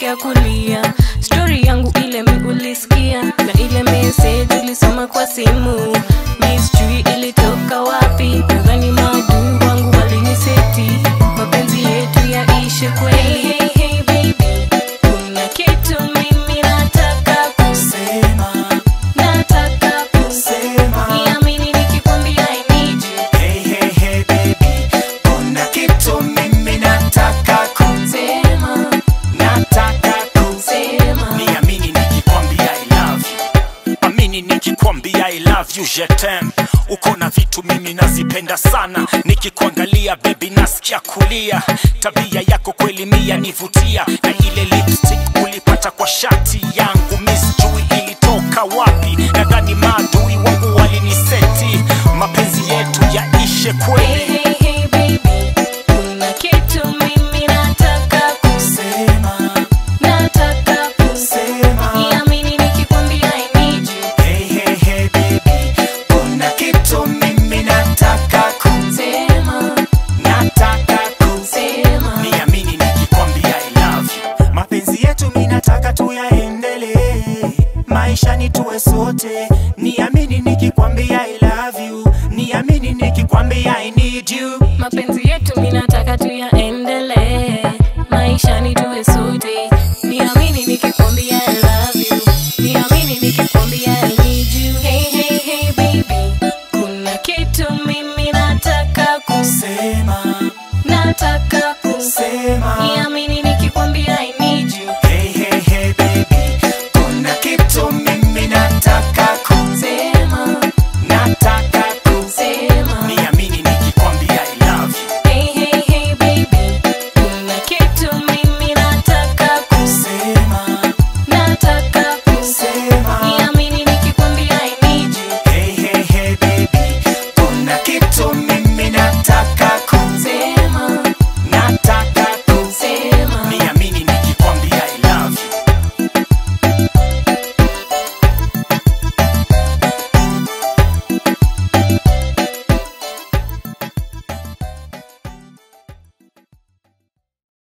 ya kulia stori yangu ile mi ulisikia na ile message ulisoma kwa simu mi sijui ilitoka wapi nadhani maadui wangu waliniseti mapenzi yetu yaishe kweli hey, hey, baby. kuna kitu mimi nataka kusema nataka kusema niamini nikikwambia I need you Hey, hey, hey, baby. Kuna kitu mimi nataka sema nataka sema niamini nikikwambia I love you amini nikikwambia I love you je t'aime uko na vitu mimi nazipenda sana nikikuangalia bebi nasikia kulia tabia yako kweli mia nivutia na ile lipstick ulipata kwa shati yangu misjui ilitoka wapi nadhani maadui wangu waliniseti mapenzi yetu yaishe Hey, kweli hey, hey, baby. Kuna kitu mimi nataka kusema nataka kusema niamini nikikwambia I need you hey, hey, hey, baby. kuna kitu mimi nataka sema nataka sema niamini nikikwambia I love you. Mapenzi yetu mi nataka tuyaendelee, maisha ni tuwe sote. Niamini nikikwambia I love you, niamini nikikwambia I need you. mapenzi yetu mi nataka tuyaendelee